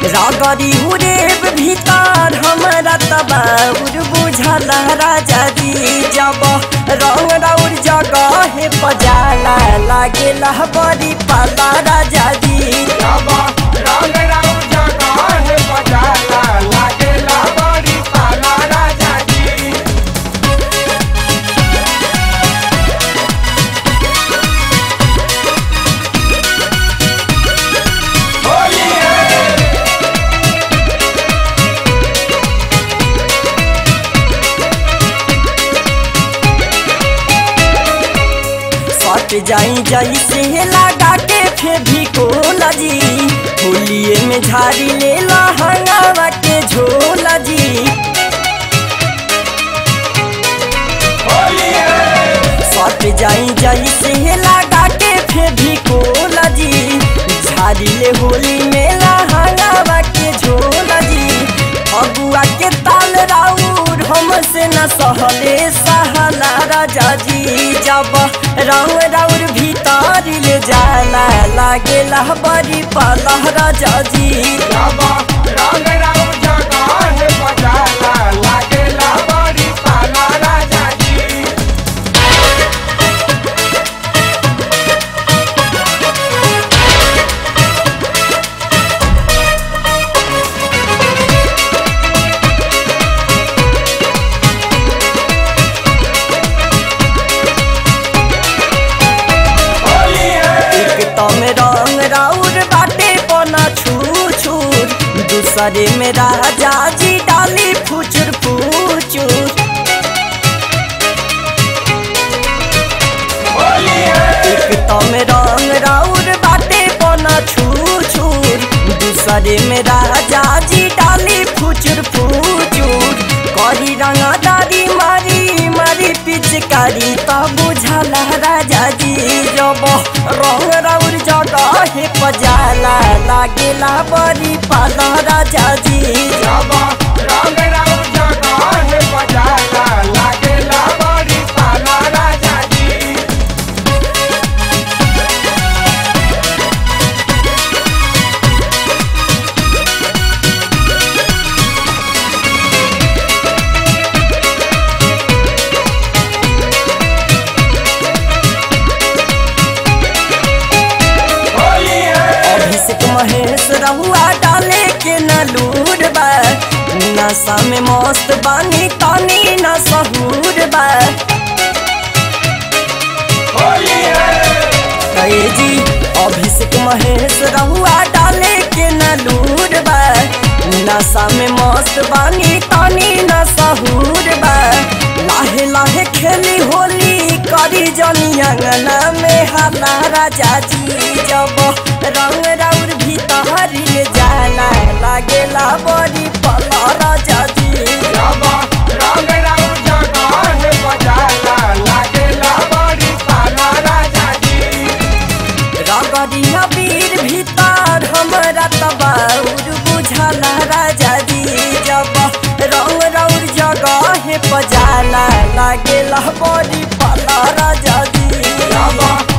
रगरी उरेब भीतर हमरा तबाउर बुझल राजा जी जब रंग राउर जगह पजाला लागेला बड़ी पाला राजा जी जब रंग राउर जगह बजाला लागेला बड़ी पाला राजा जी होली है सट जाई जैसे लगा के फेभी कोला जी होलिए में झाड़ी ले लहंगावा के झोला जी होली है सट जाई जैसे लगा के फेभी कोला जी झाड़ी ले होली में लहंगावा के झोला जी अगुआ के ताल राउर हमसे न सहले सहला राजा जी जब रंग राउर भीतर ले जाला लागेला बड़ी पाला राजा जी जब रंग राउर जगह बजाला लागेला बड़ी पाला राजा जी होली है एक तम रंग राउर बाटे पना छू छूर दूसरे में राजा जी डाली फुचुर फुचुर होली है एक तम रंग राउर बाटे पना छू छूर दूसरे में राजा जी डाली फुचुर फुचुर करी रंगदारी मारी मारी पिचकारी त बुझल राजा जी जब रंग राउर जगह पजाला लागेला बड़ी पाला राजा जी जब रंग राउर जगह बजाला लागेला बड़ी पाला राजा जी होली है अभिषेक महेश रहुआ डाले के न लूर बा नशा में मस्त बानी तानी न सहूर बा होली है कहे जी अभिषेक महेश रहुआ डाले के न लूर बा नशा में मस्त बानी तानी न सहूर बा लाहे लाहे खेली होली करी जनी अंगना में हाला राजा जी जब रंग राउर भीतर ले जाला लागेला बड़ी पला राजा जी जब रंग राउर जगह बजाला लागेला बड़ी पाला राजा जी रगड़िया वीर भीतर हमरा तबाउर बुझल राजा जी जब रंग रौर जगह पजाला लागेला बड़ी पाला राजा जी जब